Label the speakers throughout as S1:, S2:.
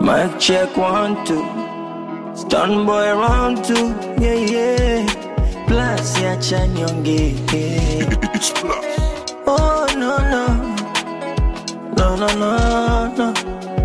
S1: Mic check one two. Stun boy round two. Yeah yeah. Plus ya chanyonge.
S2: It's plus.
S1: Oh no no. No no no no.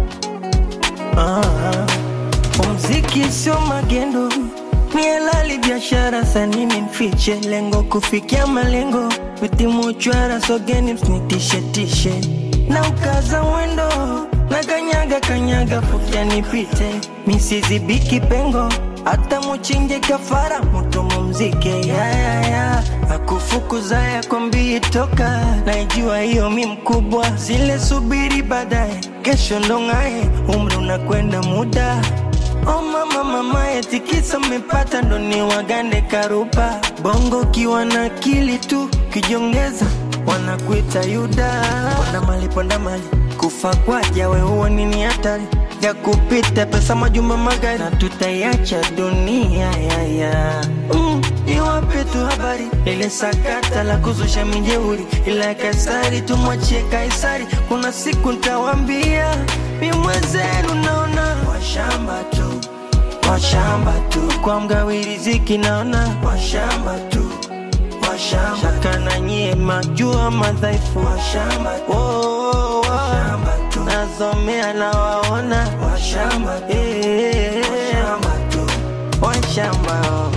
S1: Ah. Muziki sio magendo, ni halali biashara, sanini mfiche lengo kufikia malengo, vitimu chwara sogeni msinitishe tishe na ukaza mwendo na kanyaga kanyaga fukia nipite misizibiki pengo hata muchinje kafara mutumu mzike yayaya akufukuza yakwambii toka naijua hiyo mi mkubwa zile subiri baadaye kesho ndong'aye umri unakwenda muda Oh mama mama etikisa mmepata ndo ni wagande karupa bongo kiwa na akili tu kijongeza wanakuita yuda ponda mali ponda mali kufa kwaja we huo nini hatari ya kupita pesa majumba magari na tutaiacha dunia yaya mm, iwape tu habari ile sakata la kuzusha mijeuri ila kaisari tumwachie kaisari kuna siku ntawambia mi mwenzenu naona washamba tu washamba tu kwa mgawi riziki naona washamba tu washamba shaka na nyie majua madhaifu washamba tu oh, oh, oh. washamba tu nazomea na waona washamba tu eh, washamba tu washamba oh.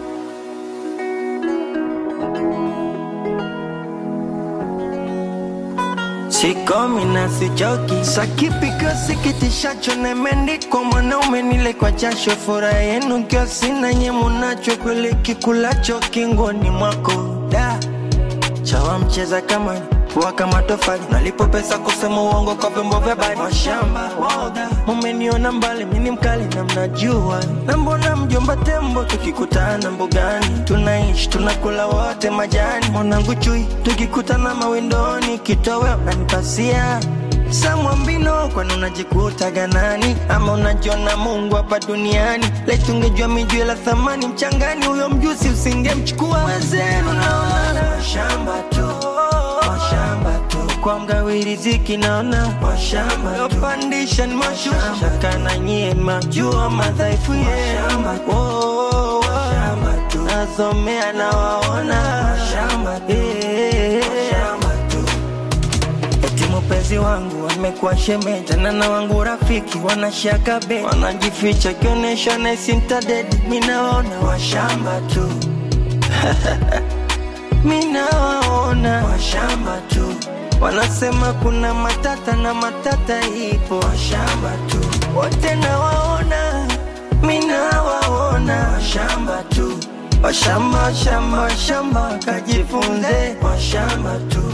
S1: Sikomi na sichoki, sakipiko sikitishacho nemendiko mwanaume nile kwa jasho, furaha yenu kio sina nye munacho, kweli kikulacho kingoni mwako da chawa mcheza kama kuwa kama tofali, nalipo pesa kusema uongo kwa vyombo vya habari. Washamba waoga, mumeniona mbali, mini mkali na mnajua, na mbona mjomba tembo tukikutana mbugani, tunaishi tunakula wote majani, mwanangu chui, tukikutana mawindoni, kitowe unanipasia samwambino kwani unajikuta ganani ama unajiona mungu hapa duniani letungejua mijue la thamani mchangani huyo mjusi usingemchukua wezenu naona shamba tu washamba tu kwa mgawi riziki naona washamba yopandisha ni mashusha shaka na nyie majua madhaifu yenu oh, oh, oh. nazomea na waona washamba tu washamba tu Eti mpenzi wangu amekuwa shemeji tena na wangu rafiki wanashaka be wanajificha kionyesha naisi mtadedi minaona washamba tu minawaona washamba tu wanasema kuna matata na matata ipo washamba tu wote nawaona minawaona washamba tu washamba shamba shamba kajifunze washamba tu